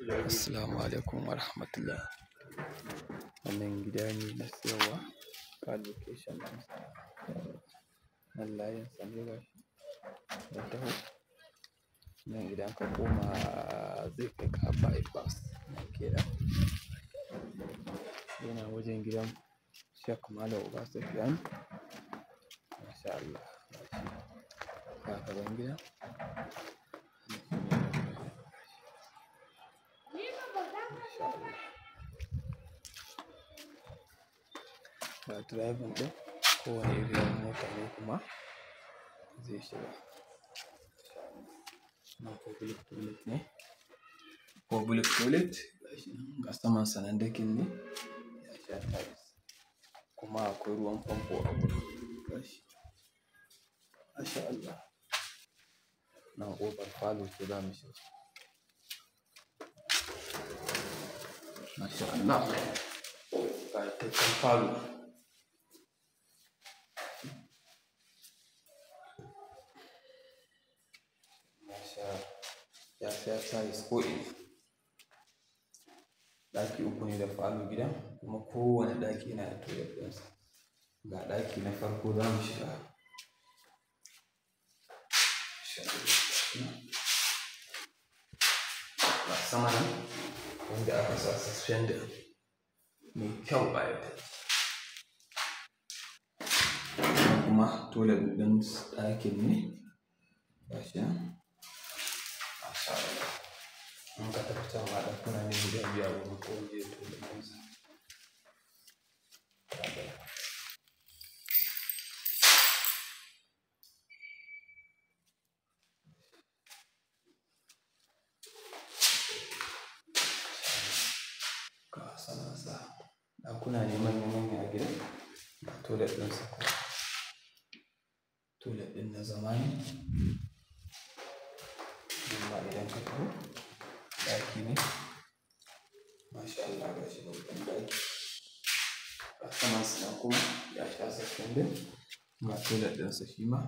Assalamu alaikum wa rahmatullah. Wannan gida ne na siyarwa, ga location ɗinsa. Nan layin sa ne gashi, ya taho. Nan idan ka koma zai kai ka bypass nan kenan. Yana wajen gidan Sheikh Malam Uba Sufyan. Masha Allah. Ga gaban gidan. Masha Allah. Ga driving ɗin, kowane irin mota ne kuma zai shiga. Nan public toilet ne. Public toilet gashi nan ga saman sa nan decking ne, ya sha tiles. Kuma akwai ruwan famfo a gurin gashi. Masha Allah. Nan ƙofar falo ce za mu shiga. Masha Allah. Ƙayataccen falo. Masha ya sha tiles ko'ina. Ɗaki uku ne da falo gidan kuma kowane ɗaki yana da toilet ɗinsa. Ga ɗaki na farko za mu shiga. Masha Allah. Ga sama nan wanda aka sa suspender mai kyau ƙayatacce. Kuma toilet ɗin ɗakin ne gashi nan. Masha Allah. In ka tafi can ma ɗakuna ne guda biyu a wurin kowanne da toilet ɗinsa. Ga saman sa. Ɗakuna ne manya manya a gidan. Ga toilet ɗinsa kuma. Toilet ɗin na zama ne. Amma idan ka taho, ɗaki ne. Masha Allah gashi babban ɗaki. Ga saman sa nan kuma ya sha suspender. Ga toilet ɗinsa shi ma.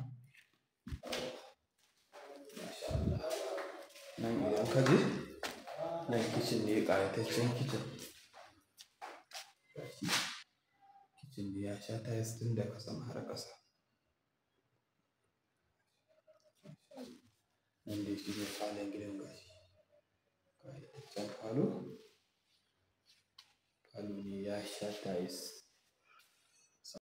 Masha Allah. Nan idan ka je, nan kitchen ne ƙayataccen kitchen. Gashi. Kitchen ne ya sha tiles tun daga sama har ƙasa. Nan dai shi ne falon gidan gashi. Ƙayataccen falo. Falo ne ya sha tiles.